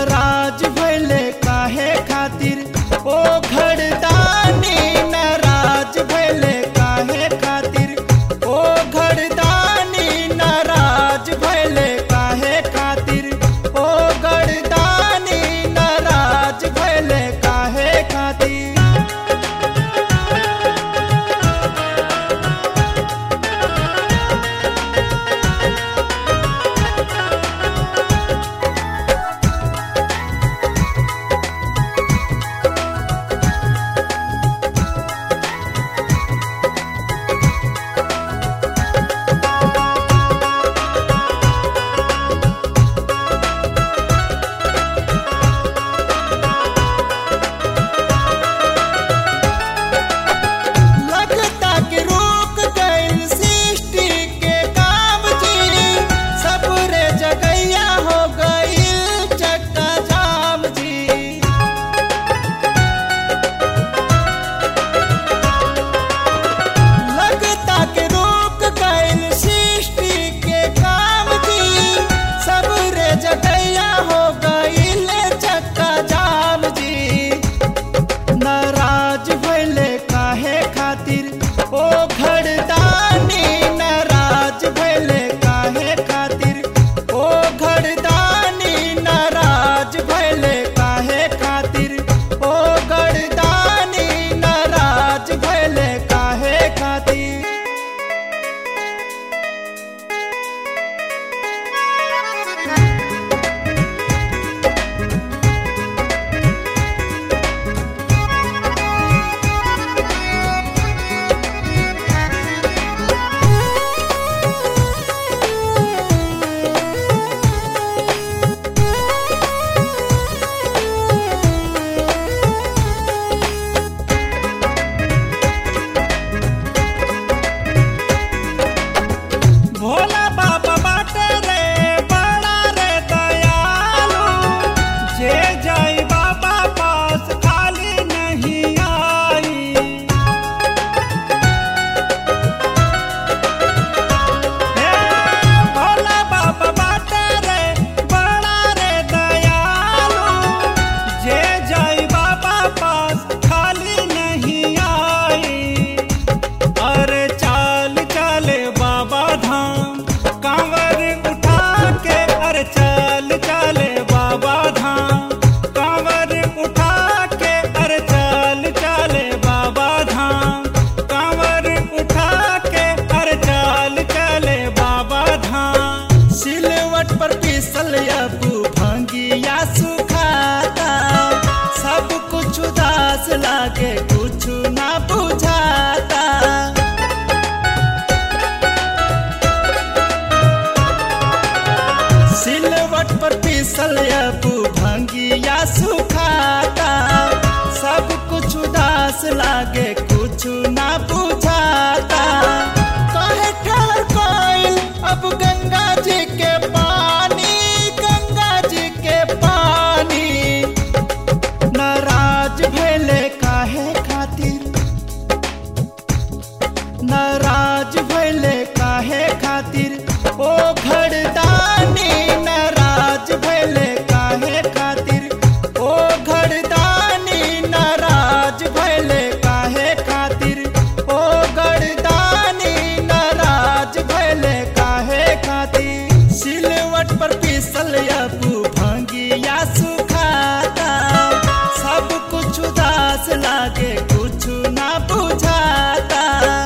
नाराज भैले काहे खातिर ओ घरदानी नाराज भैले काहे खातिर ओ घरदानी नाराज भैले काहे खातिर ओ घरदानी नाराज भैले काहे खातिर लगता कि रुक गइल सृष्टि के काम जी सबरे जगैया हो गइल चक्का जाम जी लगता कि रुक गइल सृष्टि के काम जी सबरे जगैया हो गइल चक्का जाम जी नाराज भैले काहे खातिर ओ घरदानी नाराज भैले काहे खातिर ओ घरदानी नाराज भैले काहे खातिर ओ घरदानी नाराज भैले काहे खातिर भोला बाबा बाटे रे बड़ा रे दयालु जे जाई बाबा पास खाली नहीं आई हे भोला बाबा बाटे रे बड़ा रे दयालु जे जाई बाबा पास खाली नहीं आई अरे चाल चले बाबा धाम कांवर उठा के अरे चाल चले बाबा धाम कांवर उठा के अरे चाल चले बाबा धाम कांवर उठा के अरे चाल चले बाबा धाम सिलवट पर पिसल अबू भांगिया सुखाता सब कुछ उदास लागे कुछ ना बुझाता सिलवट पर पिसल अबू भंगिया सुखाता सब कुछ उदास लागे कुछ ना बुझाता कहे ठहर कोइल अब गंगा जी के पानी गंगा जी के पानी नाराज भैले काहे खातिर नाराज भैले काहे खातिर ओ घरदानी नाराज भैले काहे खातिर ओ घरदानी नाराज भैले काहे खातिर ओ घरदानी नाराज भैले काहे खातिर सिलवट पर पिसल अबू भांगिया सुखाता सब कुछ उदास लागे कुछ ना बुझाता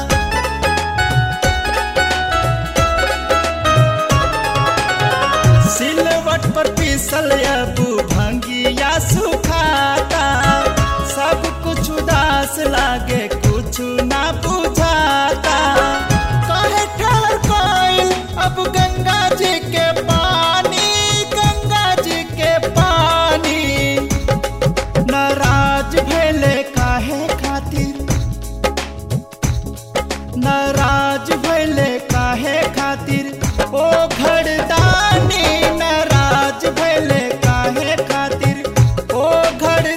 सिलवट पर पिसल अबू भंगिया सुखाता सब कुछ उदास लागे कुछ ना बुझाता कहे ठहर कोइल अब गंगा जी के पानी गंगा जी के पानी नाराज भैले काहे खातिर नाराज भैले काहे खातिर ओ घरदानी नाराज भैले काहे खातिर ओ घर